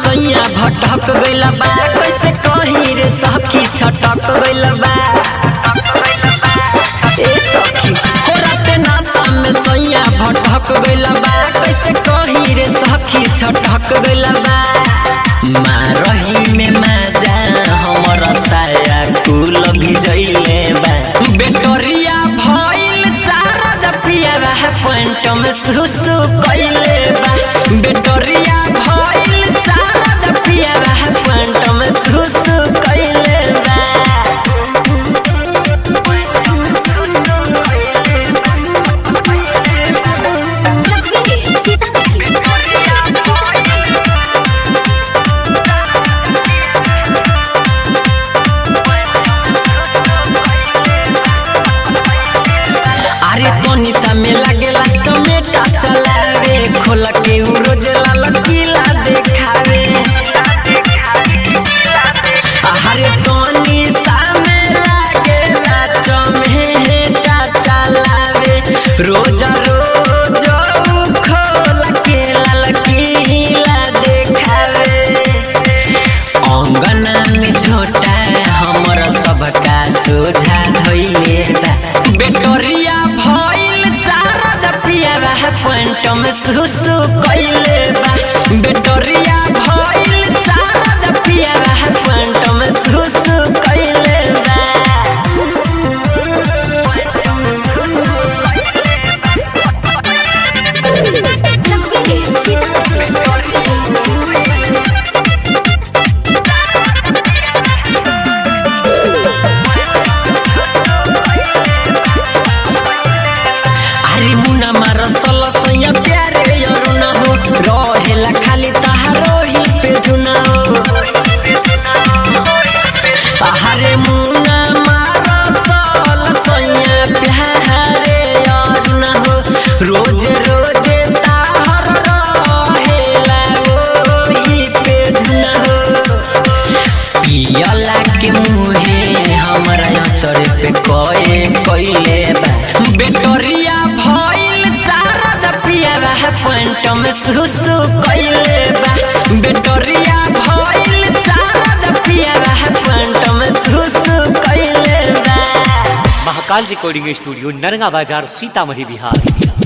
सैया भटक गइल बा कैसे कहीं रे सखी छटक गइल बा ए सखी हो राते नासा में सैया भटक गइल बा कैसे कहीं रे सखी छटक गइल बा मारही में माजा हमर साया कुल भिजैले बा बेटरिया भइल चार जपिया रह पॉइंट में सुसु कइले बा बेटरिया भइल चार जपिया रह पॉइंट में सुसु कइले बा अरे तोनी सा में लागेला चमेटा चलावे खोल के उ रोज लाल किला देखावे अरे तोनी सा में लागेला चमेटा चलावे रोज रोज उ खोल के लाल किला देखावे अंगना में छोटा हमर सबका सोझा धइले बा बेटरिया भइल चार जपिया रह पॉइंट में सुसु कइले बा बेटरिया भइल चार जपिया रह पॉइंट में सुसु कइले बा अरे मुना मार सल सैया प्यारे यरो ना हो रहेला खाली तहारो ही पे जुना हो अरे मुना मार सल सैया प्यारे यरो ना हो रोज रोज ताहर रहेला ओही पे जुना हो पियला के मुहे हमरा अचर पे कए कइले बा बेटरिया भइल चार जपिया रह पॉइंट में सुसु कइले बा बेटरिया भइल चार जपिया रह पॉइंट में सुसु कइले बा महाकाल रिकॉर्डिंग स्टूडियो नरगा बाजार सीतामढ़ी बिहार